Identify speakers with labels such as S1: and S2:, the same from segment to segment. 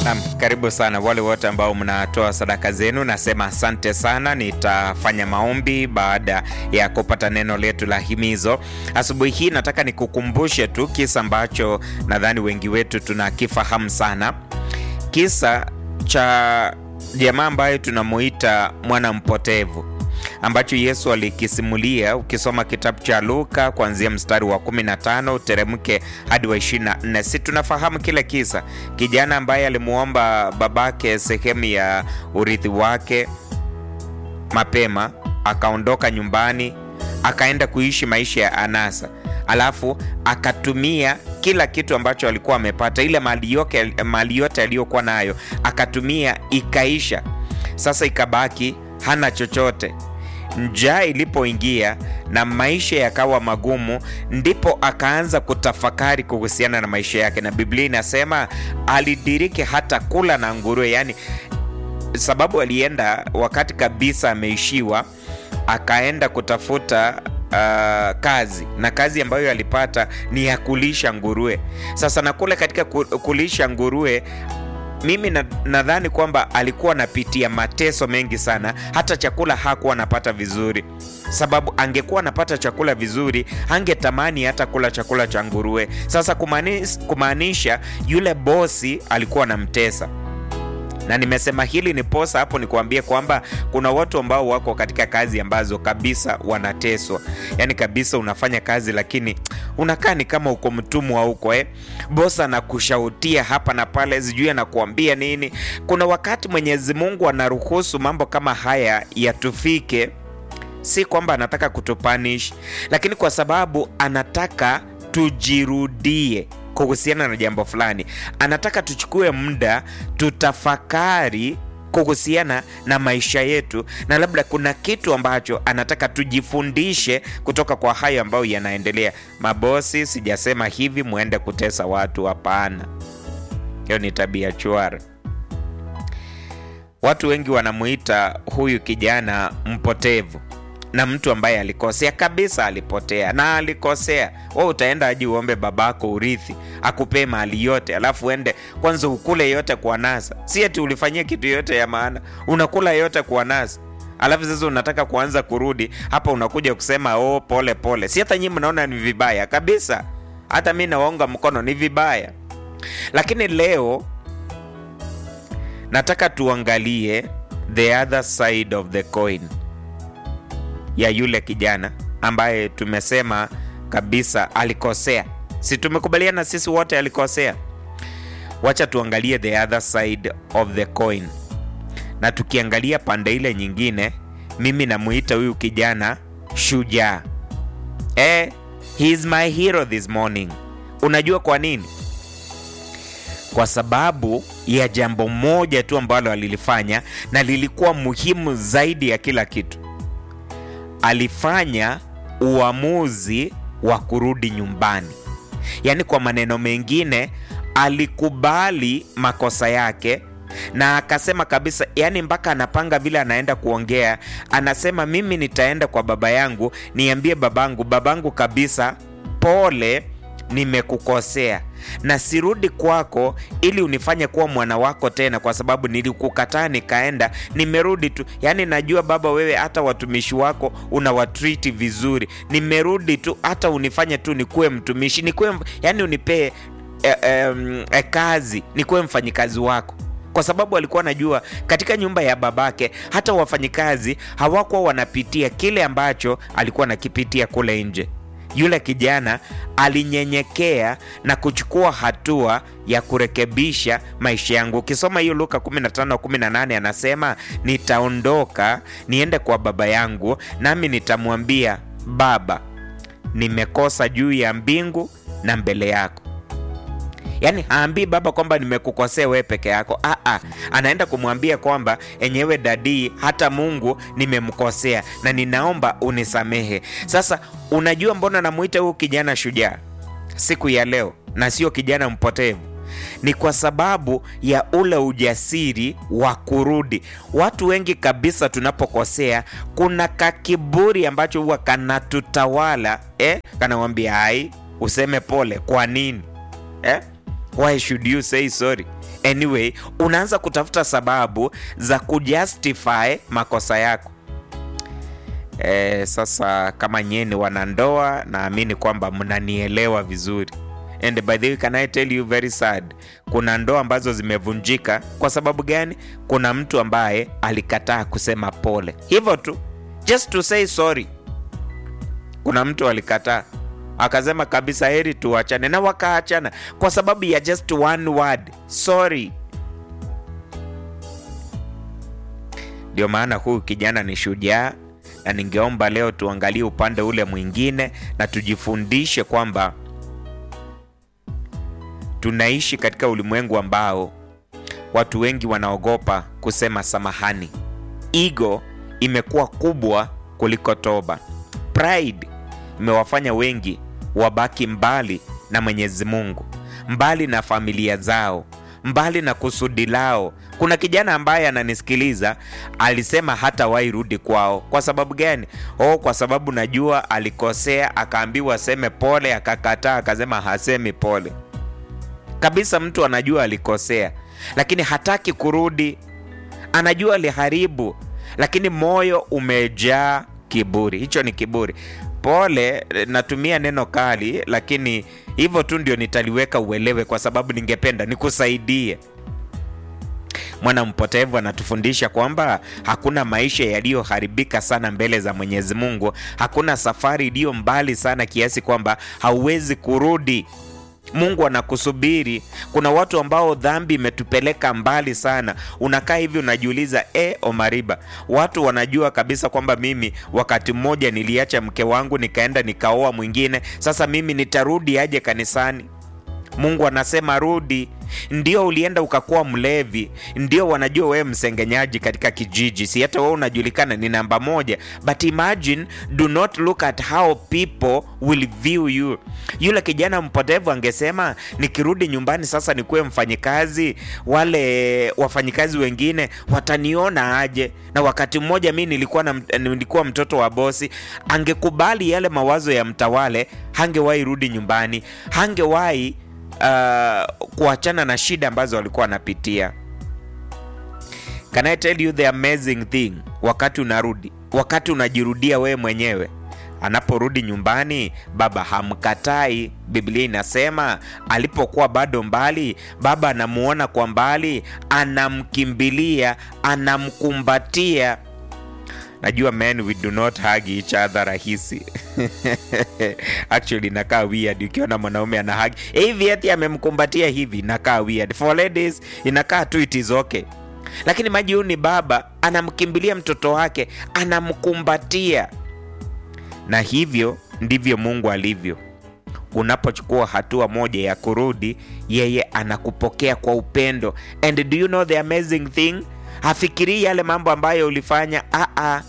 S1: Naam, karibu sana wale wote ambao mnatoa sadaka zenu, nasema asante sana. Nitafanya maombi baada ya kupata neno letu la himizo asubuhi hii. Nataka nikukumbushe tu kisa ambacho nadhani wengi wetu tunakifahamu sana, kisa cha jamaa ambaye tunamuita mwana mpotevu ambacho Yesu alikisimulia. Ukisoma kitabu cha Luka kuanzia mstari wa 15 uteremke hadi wa 24, si tunafahamu kile kisa, kijana ambaye alimuomba babake sehemu ya urithi wake mapema, akaondoka nyumbani, akaenda kuishi maisha ya anasa, alafu akatumia kila kitu ambacho alikuwa amepata, ile mali yote mali yote aliyokuwa nayo akatumia, ikaisha. Sasa ikabaki hana chochote. Njaa ilipoingia na maisha yakawa magumu, ndipo akaanza kutafakari kuhusiana na maisha yake, na Biblia inasema alidiriki hata kula na nguruwe. Yani sababu alienda wakati kabisa ameishiwa, akaenda kutafuta uh, kazi na kazi ambayo alipata ni ya kulisha nguruwe. Sasa na kule katika kulisha nguruwe mimi nadhani na kwamba alikuwa anapitia mateso mengi sana, hata chakula hakuwa anapata vizuri, sababu angekuwa anapata chakula vizuri angetamani hata kula chakula cha nguruwe. Sasa kumaanisha yule bosi alikuwa anamtesa na nimesema hili ni posa hapo nikuambie kwamba kuna watu ambao wako katika kazi ambazo kabisa wanateswa, yaani kabisa unafanya kazi lakini unakaa ni kama uko mtumwa huko eh. Bosa anakushautia hapa na pale, sijui anakuambia nini. Kuna wakati Mwenyezi Mungu anaruhusu mambo kama haya yatufike, si kwamba anataka kutupanish, lakini kwa sababu anataka tujirudie kuhusiana na jambo fulani. Anataka tuchukue muda tutafakari kuhusiana na maisha yetu, na labda kuna kitu ambacho anataka tujifundishe kutoka kwa hayo ambayo yanaendelea. Mabosi, sijasema hivi muende kutesa watu, hapana. Hiyo ni tabia chwara. Watu wengi wanamuita huyu kijana mpotevu na mtu ambaye alikosea kabisa, alipotea na alikosea. We utaenda aji uombe babako urithi akupee mali yote, alafu uende kwanza ukule yote kwa nasa? Si eti ulifanyia kitu yote ya maana, unakula yote kwa nasa, alafu sasa unataka kuanza kurudi hapa, unakuja kusema oh, pole pole. Si hata nyinyi mnaona ni vibaya kabisa, hata mi nawaunga mkono, ni vibaya. Lakini leo nataka tuangalie the other side of the coin ya yule kijana ambaye tumesema kabisa alikosea. Si tumekubaliana sisi wote alikosea? Wacha tuangalie the other side of the coin, na tukiangalia pande ile nyingine, mimi namuita huyu kijana shujaa. Eh, he is my hero this morning. Unajua kwa nini? Kwa sababu ya jambo moja tu ambalo alilifanya na lilikuwa muhimu zaidi ya kila kitu alifanya uamuzi wa kurudi nyumbani. Yaani, kwa maneno mengine, alikubali makosa yake na akasema kabisa, yaani mpaka anapanga vile anaenda kuongea, anasema mimi nitaenda kwa baba yangu niambie babangu, babangu kabisa, pole nimekukosea na sirudi kwako ili unifanye kuwa mwana wako tena, kwa sababu nilikukataa nikaenda, nimerudi tu. Yaani najua baba, wewe hata watumishi wako unawatriti vizuri, nimerudi tu, hata unifanye tu nikuwe mtumishi, nikuwe yaani unipee e, e, e, kazi, nikuwe mfanyikazi wako kwa sababu alikuwa anajua katika nyumba ya babake hata wafanyikazi hawakuwa wanapitia kile ambacho alikuwa anakipitia kule nje. Yule kijana alinyenyekea na kuchukua hatua ya kurekebisha maisha yangu. Ukisoma hiyo Luka 15:18 anasema, nitaondoka niende kwa baba yangu, nami nitamwambia Baba, nimekosa juu ya mbingu na mbele yako. Yaani haambii baba kwamba nimekukosea wewe peke yako. Aa, anaenda kumwambia kwamba enyewe dadii, hata Mungu nimemkosea na ninaomba unisamehe. Sasa unajua mbona namuita huyu kijana shujaa siku ya leo na sio kijana mpotevu? Ni kwa sababu ya ule ujasiri wa kurudi. Watu wengi kabisa tunapokosea, kuna kakiburi ambacho huwa kanatutawala eh? Kanawambia hai, useme pole. Kwa nini eh? why should you say sorry anyway unaanza kutafuta sababu za kujustify makosa yako e, sasa kama nyie ni wanandoa naamini kwamba mnanielewa vizuri and by the way can I tell you very sad kuna ndoa ambazo zimevunjika kwa sababu gani kuna mtu ambaye alikataa kusema pole hivyo tu just to say sorry kuna mtu alikataa akasema kabisa heri tuachane na wakaachana kwa sababu ya just one word sorry ndio maana huyu kijana ni shujaa na ningeomba leo tuangalie upande ule mwingine na tujifundishe kwamba tunaishi katika ulimwengu ambao watu wengi wanaogopa kusema samahani ego imekuwa kubwa kuliko toba pride imewafanya wengi wabaki mbali na mwenyezi mungu mbali na familia zao mbali na kusudi lao kuna kijana ambaye ananisikiliza alisema hata wai rudi kwao kwa sababu gani oh kwa sababu najua alikosea akaambiwa aseme pole akakataa akasema hasemi pole kabisa mtu anajua alikosea lakini hataki kurudi anajua aliharibu lakini moyo umejaa kiburi hicho ni kiburi pole natumia neno kali lakini hivyo tu ndio nitaliweka uelewe kwa sababu ningependa nikusaidie mwana mpotevu anatufundisha kwamba hakuna maisha yaliyoharibika sana mbele za mwenyezi mungu hakuna safari iliyo mbali sana kiasi kwamba hauwezi kurudi mungu anakusubiri kuna watu ambao dhambi imetupeleka mbali sana unakaa hivi unajiuliza e omariba watu wanajua kabisa kwamba mimi wakati mmoja niliacha mke wangu nikaenda nikaoa mwingine sasa mimi nitarudi aje kanisani mungu anasema rudi ndio ulienda ukakuwa mlevi ndio wanajua wewe msengenyaji katika kijiji si hata wewe unajulikana ni namba moja but imagine do not look at how people will view you yule kijana mpotevu angesema nikirudi nyumbani sasa nikuwe mfanyikazi wale wafanyikazi wengine wataniona aje na wakati mmoja mi nilikuwa, na, nilikuwa mtoto wa bosi angekubali yale mawazo ya mtawale hangewahi rudi nyumbani hangewahi uh, kuachana na shida ambazo walikuwa wanapitia can i tell you the amazing thing wakati unarudi wakati unajirudia wewe mwenyewe anaporudi nyumbani baba hamkatai biblia inasema alipokuwa bado mbali baba anamuona kwa mbali anamkimbilia anamkumbatia najua men we do not hug each other rahisi actually inakaa weird ukiona mwanaume ana hug hivi eti amemkumbatia hivi inakaa weird for ladies inakaa tu it is okay lakini maji huyu ni baba anamkimbilia mtoto wake anamkumbatia na hivyo ndivyo mungu alivyo unapochukua hatua moja ya kurudi yeye anakupokea kwa upendo and do you know the amazing thing hafikirii yale mambo ambayo ulifanya Aa.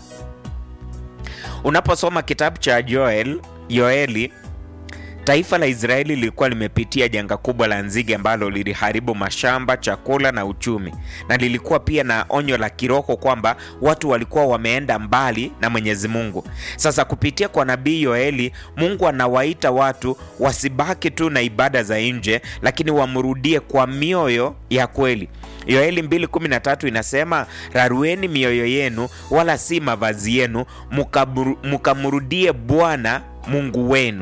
S1: unaposoma kitabu cha joel yoeli taifa la israeli lilikuwa limepitia janga kubwa la nzige ambalo liliharibu mashamba chakula na uchumi na lilikuwa pia na onyo la kiroho kwamba watu walikuwa wameenda mbali na mwenyezi mungu sasa kupitia kwa nabii yoeli mungu anawaita watu wasibaki tu na ibada za nje lakini wamrudie kwa mioyo ya kweli yoeli 213 inasema rarueni mioyo yenu wala si mavazi yenu mukamrudie bwana mungu wenu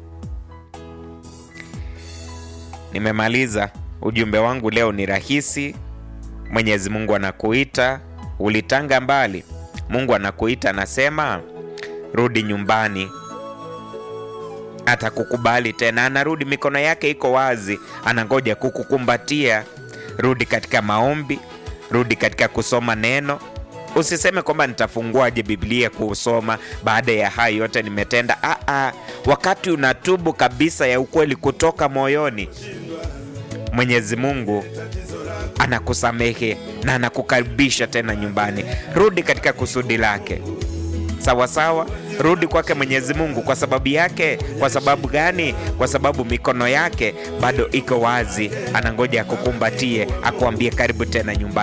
S1: nimemaliza ujumbe wangu leo ni rahisi mwenyezi mungu anakuita ulitanga mbali mungu anakuita anasema rudi nyumbani atakukubali tena anarudi mikono yake iko wazi anangoja kukukumbatia rudi katika maombi rudi katika kusoma neno usiseme kwamba nitafunguaje biblia kuusoma baada ya hayo yote nimetenda Aa, wakati unatubu kabisa ya ukweli kutoka moyoni mwenyezi mungu anakusamehe na anakukaribisha tena nyumbani rudi katika kusudi lake sawasawa rudi kwake mwenyezi mungu kwa sababu yake kwa sababu gani kwa sababu mikono yake bado iko wazi anangoja akukumbatie akuambie karibu tena nyumbani